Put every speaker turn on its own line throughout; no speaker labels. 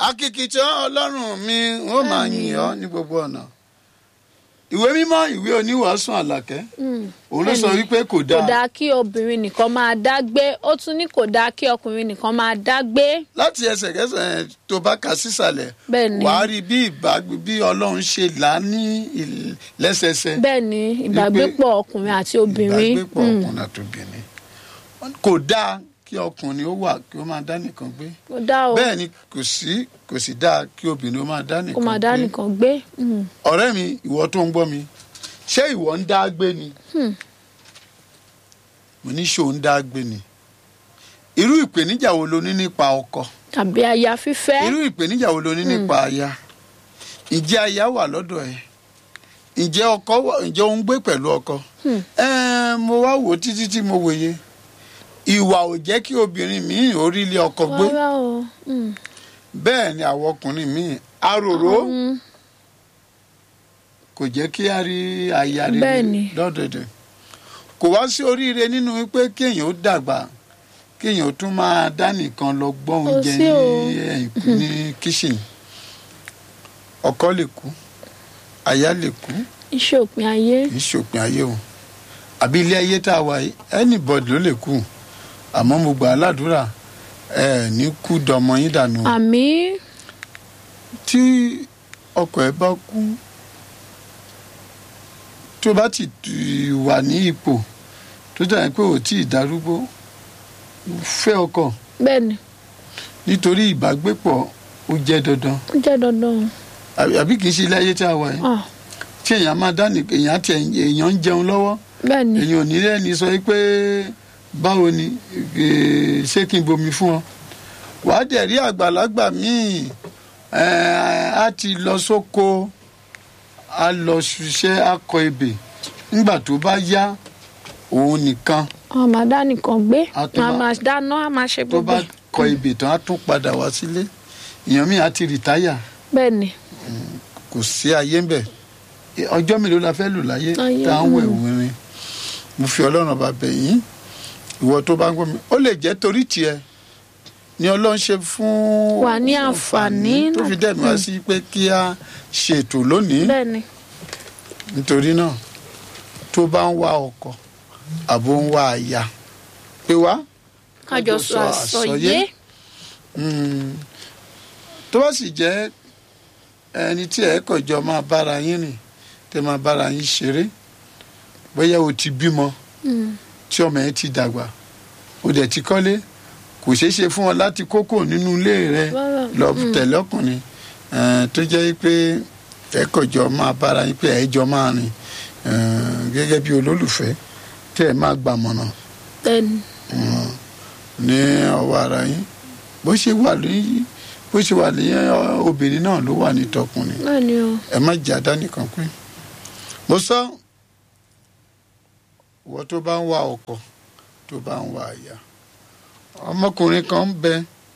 akíkìtàn ọlọ́run mi ó máa yìn ọ́ ní gbogbo ọ̀nà ìwé mímọ́ ìwé oníwàásù àlàkẹ́ òun ló sọ wípé kò
kò
dáa
dáa kí obìnrin nìkan máa dá gbé ó tún ní kò dáa kí ọkùnrin nìkan máa dá gbé
láti ẹsẹ̀kẹsẹ̀ tó bá kà sísàlẹ̀
Bẹ́ẹ̀ ni.
wàá rí bí ìbágbé bí ọlọ́run ṣe là á ní ìl- lẹ́sẹsẹ
bẹ́ẹ̀ ni ìbágbépọ̀ ọkùnrin àti obìnrin
ìbágbépọ̀
mm,
ọkùnrin àti obìnrin kò dáa kí ọkùnrin ó wà kí ó máa dá nìkan gbé
kò dáa o
bẹ́ẹ̀ ni kò sí kò sì dáa kí obìnrin ó máa dá
kó
nìkan
máa dá
gbé
nìkan gbé mm,
ọ̀rẹ́ mi ìwọ tó ń gbọ́ mi ṣé ìwọ ń dá gbé ni
Hmm.
mo ní ṣó ń dá gbé ni irú ìpèníjà wo lo ní nípa ọkọ
tàbí aya fífẹ́
irú ìpèníjà wo lo ní nípa aya ǹjẹ́ aya wà lọ́dọ̀ ẹ̀ ǹjẹ́ ọkọ wà ǹjẹ́ ó ń gbé pẹ̀lú ọkọ
Hmm.
Ẹ́ẹ̀, mo wá wò ó títí tí mo wòye ìwà ò jẹ́ kí obìnrin míì orí ilé ọkọ gbé
rárá o mm,
bẹ́ẹ̀ ni àwọn ọkùnrin míì aròró
mm,
kò jẹ́ kí a rí aya
Bẹ́ẹ̀
rere
ni.
lọ́dọ̀dẹ̀ kò wá sí oríire nínú pé kéèyàn ó dàgbà kéèyàn ó tún máa dá nìkan lọ gbọ́ oúnjẹ
sí
ní
o.
ẹ̀yìn- ní kíṣìnì ọkọ lè kú aya lè kú
iṣẹ́ òpin ayé
kì í ṣòpin ayé o àbí ilé ayé tá a wà yìí anybody ló lè kú àmọ́ mo gbà á ládùúrà ẹ ní kú dọmọ yín dànù o.
àmì
tí ọkọ ẹ bá kú tó bá ti tù- wà ní ipò tó dàbí pé ò tí ì darúgbó fẹ́ ọkọ
bẹ́ẹ̀ ni
nítorí ìbágbépọ̀ ó jẹ́ dandan
ó jẹ́ dandan
àbí àbí kì í ṣe ilé ayé tí a wà yìí
Ah,
tí èèyàn máa dá ní èèyàn àti èèyàn ń jẹun lọ́wọ́
bẹ́ẹ̀ ni
èèyàn ò ní lẹ́ni sọ pé báwo ni eh, ṣé kí n bomi fún ọ wàá dẹ̀ rí àgbàlagbà míì eh, á ti lọ sóko á lọ ṣiṣẹ́ á kọ ebè nígbà tó bá yá òun nìkan
wọn máa dá nìkan gbé
A tún
wọn
máa-
máa dáná a máa ṣe
tó
gbogbo
bá
ẹ̀.
kọ ebè tán á tún padà wá sílé èèyàn míì á ti rìtáyà
bẹ́ẹ̀ ni
kò sí ayé ń bẹ̀ ọjọ́ mélòó la fẹ́ lò láyé
Ayé,
tá à ń wẹ̀
mm.
wìnrin mo fi ọlọ́run ọba bẹ̀ yín ìwọ tó bá ń gbọ́ mi ó lè jẹ́ torí tiẹ̀ ni ọlọ́run ṣe fún
Wà ní àǹfààní
tó
náà.
fi dẹ̀mí wá sí pé kí a ṣètò lónìí
bẹ́ẹ̀ ni
nítorí náà tó bá ń wá ọkọ àbò ń wá aya pé wá
kájọ sọ àsọyé
Mm. tó bá sì jẹ́ ẹni tí ẹ kọjọ máa bára yín rìn tẹ máa bára yín ṣeré bóyá o ti bímọ
Mm,
tí ọmọ yẹn ti dàgbà o dẹ̀ ti kọ́lé kò ṣeé ṣe fún ọ láti kókò nínú ilé rẹ
Rárá.
lọ tẹ̀lé ọkùnrin eh, tó jẹ́ pé ẹ kọjọ máa bára yín pé ẹ jọ máa rìn eh, gẹ́gẹ́ bí olólùfẹ́ tẹ́ ẹ máa gbàmọ̀nà
bẹ́ẹ̀ ni
Mm. ní ọwọ́ ara yín bó ṣe wà ní bó ṣe wà ní ọ, obìnrin náà ló wà ní tọkùnrin
bẹ́ẹ̀ ni o
ẹ má jẹ́ àdánìkan pé mo sọ ìwọ tó bá ń wá ọkọ tó bá ń wá aya ọmọkùnrin kan ń bẹ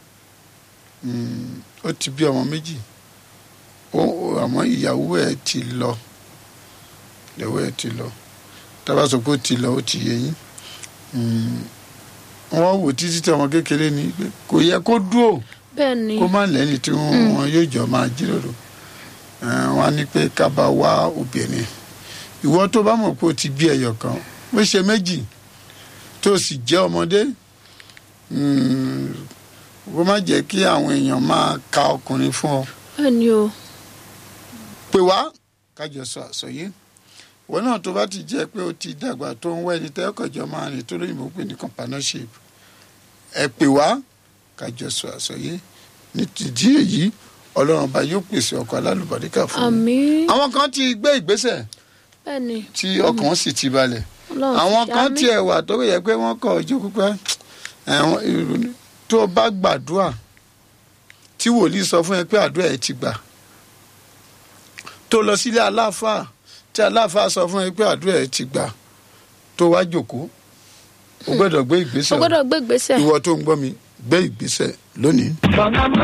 mm, ó ti bí ọmọ méjì ó ó- àmọ́ ìyàwó ẹ̀ ti lọ ìyàwó ẹ̀ ti lọ tá a bá sọ pé ó ti lọ ó ti yẹ yín Mm, wọ́n wò títí tí ọmọ kékeré ni pé kò yẹ kó dúró
bẹ́ẹ̀ ni
kó má lẹ́ni tí wọ́n yóò jọ máa jíròrò Eh, wọ́n á ní pé ká bá wá obìnrin ìwọ tó bá mọ̀ pé o ti bí ẹyọ kan bó ṣe méjì tó sì jẹ́ ọmọdé mm, kó má jẹ́ kí àwọn èèyàn máa ka ọkùnrin fún ọ
bẹ́ẹ̀ ni o
pè wá kájọ sọ àsọyé ìwọ náà tó bá ti jẹ́ pé o ti dàgbà tó ń wá ẹni tẹ́kọ̀jọ́ máa rìn tó lóyìnbó pè ní companionship ẹ pè wá kájọ sọ àsọyé ní tìdí èyí ọlọ́run ọba yóò pèsè ọkọ̀ alálùbáríkà fún mi.
àmì
àwọn kan ti gbé ìgbésẹ̀
bẹ́ẹ̀ ni
tí ọkàn wọn sì ti balẹ̀
ọlọ́run
àwọn
ti
kan
ṣàmì.
tiẹ̀ wà tó yẹ pé wọ́n kọ̀ ọjọ́ pípẹ́ ẹ̀wọ̀n ìrònú tó o bá gbàdúrà tí wòlíì sọ fún ẹ pé àdúrà ẹ ti gbà tó lọ sílé aláàfáà tí aláàfáà sọ fún ẹ pé àdúrà ẹ ti gbà tó wá jókòó o gbọ́dọ̀ gbé
o
ìgbésẹ̀
gbọ́dọ̀ gbé ìgbésẹ̀.
ìwọ tó ń gbọ́ mi gbé ìgbésẹ̀ lónìí.